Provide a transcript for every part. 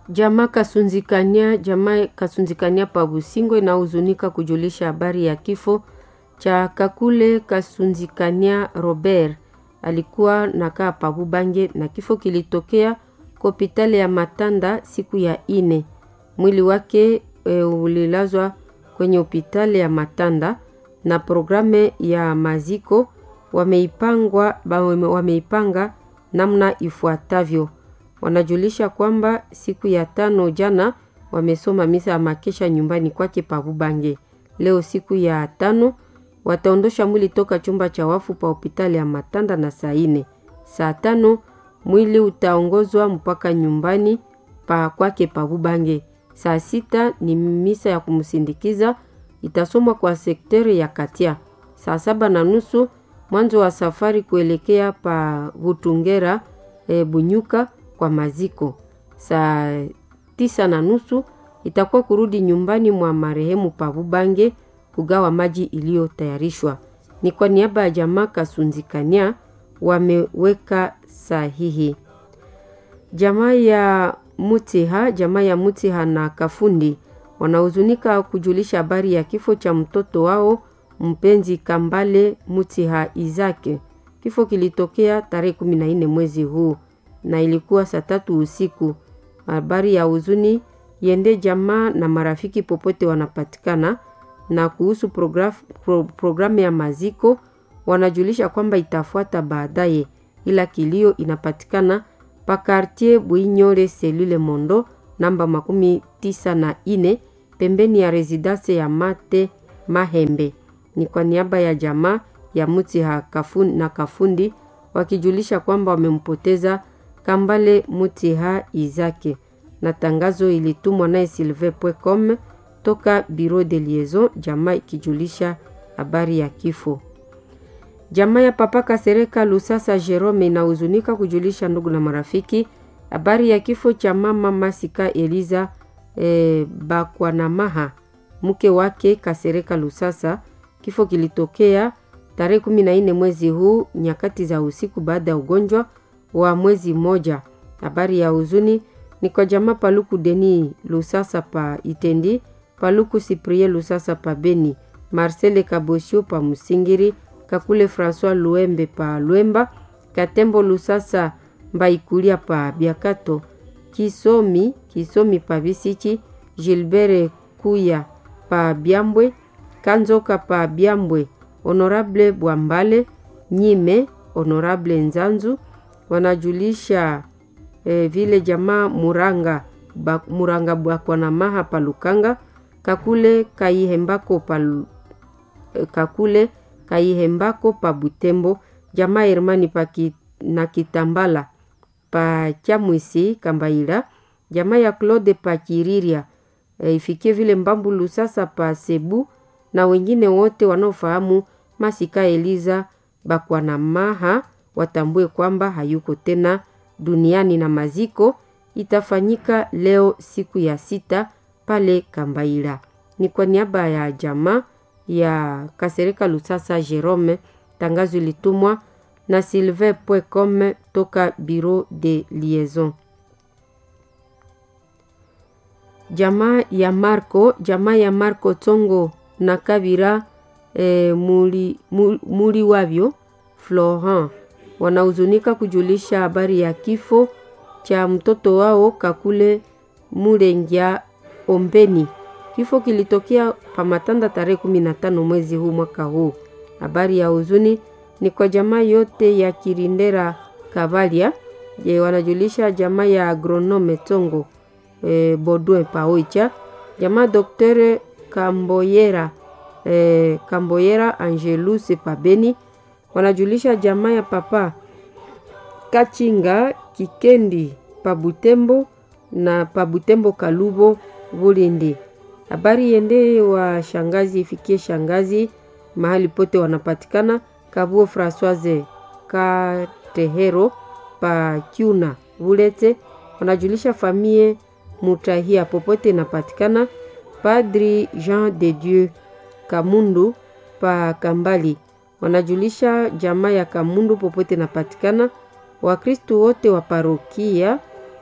Jamaa Kasunzikania, jamaa Kasunzikania pa Busingo inahuzunika kujulisha habari ya kifo cha Kakule Kasunzikania Robert. Alikuwa nakaa pa Bubange na kifo kilitokea kwa hospitali ya Matanda siku ya ine. Mwili wake e, ulilazwa kwenye hospitali ya Matanda na programu ya maziko wameipangwa wameipanga namna ifuatavyo. Wanajulisha kwamba siku ya tano jana wamesoma misa ya makesha nyumbani kwake pa Bubange. Leo siku ya tano wataondosha mwili toka chumba cha wafu pa hospitali ya Matanda na saa ine. Saa tano mwili utaongozwa mpaka nyumbani pa kwake pa Bubange. Saa sita ni misa ya kumsindikiza itasomwa kwa sekteri ya Katia. Saa saba na nusu mwanzo wa safari kuelekea pa Butungera e, Bunyuka kwa maziko. Saa tisa na nusu itakuwa kurudi nyumbani mwa marehemu pa Bubange kugawa maji iliyotayarishwa. Ni kwa niaba ya jamaa Kasunzikania wameweka sahihi. Jamaa ya Mutiha, jamaa ya Mutiha na Kafundi wanahuzunika kujulisha habari ya kifo cha mtoto wao mpenzi Kambale Mutiha Izake. Kifo kilitokea tarehe kumi na nne mwezi huu na ilikuwa saa tatu usiku. Habari ya huzuni yende jamaa na marafiki popote wanapatikana. Na kuhusu programu pro, programu ya maziko wanajulisha kwamba itafuata baadaye, ila kilio inapatikana pa quartier Bwinyole selule Mondo namba makumi tisa na ine pembeni ya residence ya Mate Mahembe. Ni kwa niaba ya jamaa ya Mutiha Kafundi na Kafundi wakijulisha kwamba wamempoteza Kambale Mutiha Izake, na tangazo ilitumwa naye silve.com toka Bureau de Liaison, jamaa ikijulisha habari ya kifo. Jamaa ya Papa Kasereka Lusasa Jerome inahuzunika kujulisha ndugu na marafiki habari ya kifo cha mama Masika Eliza e, Bakwanamaha mke wake Kasereka Lusasa. Kifo kilitokea tarehe kumi na nne mwezi huu nyakati za usiku baada ya ugonjwa wa mwezi mmoja. Habari ya huzuni ni kwa jamaa Paluku Deni Lusasa pa Itendi, Paluku Siprie Lusasa pa Beni, Marcele Kabosio pa Musingiri, Kakule Francois Luembe pa Lwemba, Katembo Lusasa Mbaikulia pa Biakato, Kisomi Kisomi pa Bisichi, Gilbert Kuya pa Byambwe, Kanzoka pa Byambwe, Honorable Bwambale Nyime, Honorable Nzanzu wanajulisha eh, vile jamaa Muranga ba, Muranga Bwakwanamaha pa Lukanga, Kakule Kaihembako pa eh, Kakule Kaihembako pa Butembo, jamaa Hermani pa ki, na Kitambala pa Chamwisi Kambaila, jamaa ya Claude pa Kiriria e, ifikie vile Mbambulu sasa pa Sebu na wengine wote wanaofahamu Masika Eliza Bakwanamaha watambue kwamba hayuko tena duniani na maziko itafanyika leo siku ya sita pale Kambaila. Ni kwa niaba ya jamaa ya Kasereka Lusasa Jerome, tangazo ilitumwa na sylvain.com toka Bureau de Liaison. Jamaa ya Marco, jamaa ya Marco Tongo na Kabira e, muri, muri, muri wavyo Florent wanahuzunika kujulisha habari ya kifo cha mtoto wao Kakule Mulengia Ombeni. Kifo kilitokea Pamatanda tarehe kumi na tano mwezi huu mwaka huu. Habari ya huzuni ni kwa jamaa yote ya Kirindera Kavalia. Je, wanajulisha jamaa ya agronome Tongo e, Bodwe Paoicha, jamaa Doktere Kamboyera e, Kamboyera Angelus Pabeni wanajulisha jamaa ya papa Kachinga Kikendi Pabutembo na Pabutembo Kalubo Bulindi. Habari yende wa shangazi ifikie shangazi mahali pote wanapatikana. Kabuo Francoise Katehero pa Kiuna Bulete wanajulisha famie Mutahia popote inapatikana. Padri Jean de Dieu Kamundu pa Kambali wanajulisha jamaa ya Kamundu popote inapatikana. Wakristu wote wa parokia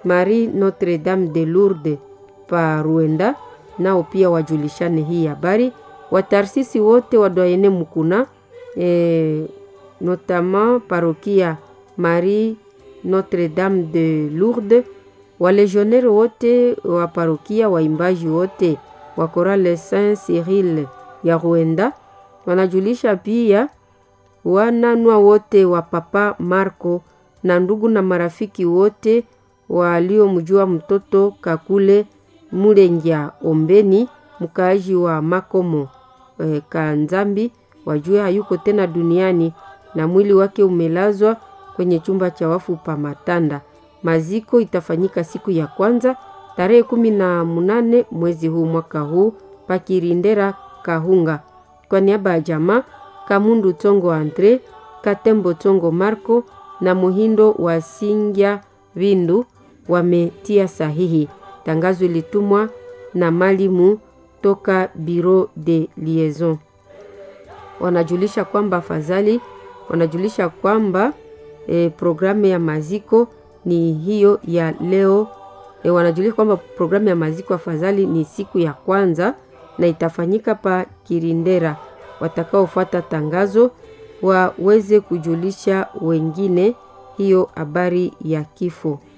Marie Notre Dame de Lourdes pa Ruenda, nao pia wajulishane hii habari. Watarsisi wote wa Doyene Mukuna e, notamment parokia Marie Notre Dame de Lourdes, walegionnaire wote wa parokia, waimbaji wote wa Chorale Saint Cyril ya Ruenda wanajulisha pia wananwa wote wa Papa Marco na ndugu na marafiki wote waliomjua mtoto Kakule Mulengya Ombeni, mkaaji wa Makomo e, Kanzambi, wajue hayuko tena duniani na mwili wake umelazwa kwenye chumba cha wafu pa Matanda. Maziko itafanyika siku ya kwanza tarehe kumi na munane mwezi huu mwaka huu pakirindera Kahunga. Kwa niaba ya jamaa Kamundu Tongo Andre, Katembo Tongo Marco na Muhindo wa Singya Vindu wametia sahihi. Tangazo ilitumwa na malimu toka Bureau de Liaison. Wanajulisha kwamba afadhali wanajulisha kwamba e, programu ya maziko ni hiyo ya leo e, wanajulisha kwamba programu ya maziko afadhali ni siku ya kwanza na itafanyika pa Kirindera. Watakaofuata tangazo waweze kujulisha wengine hiyo habari ya kifo.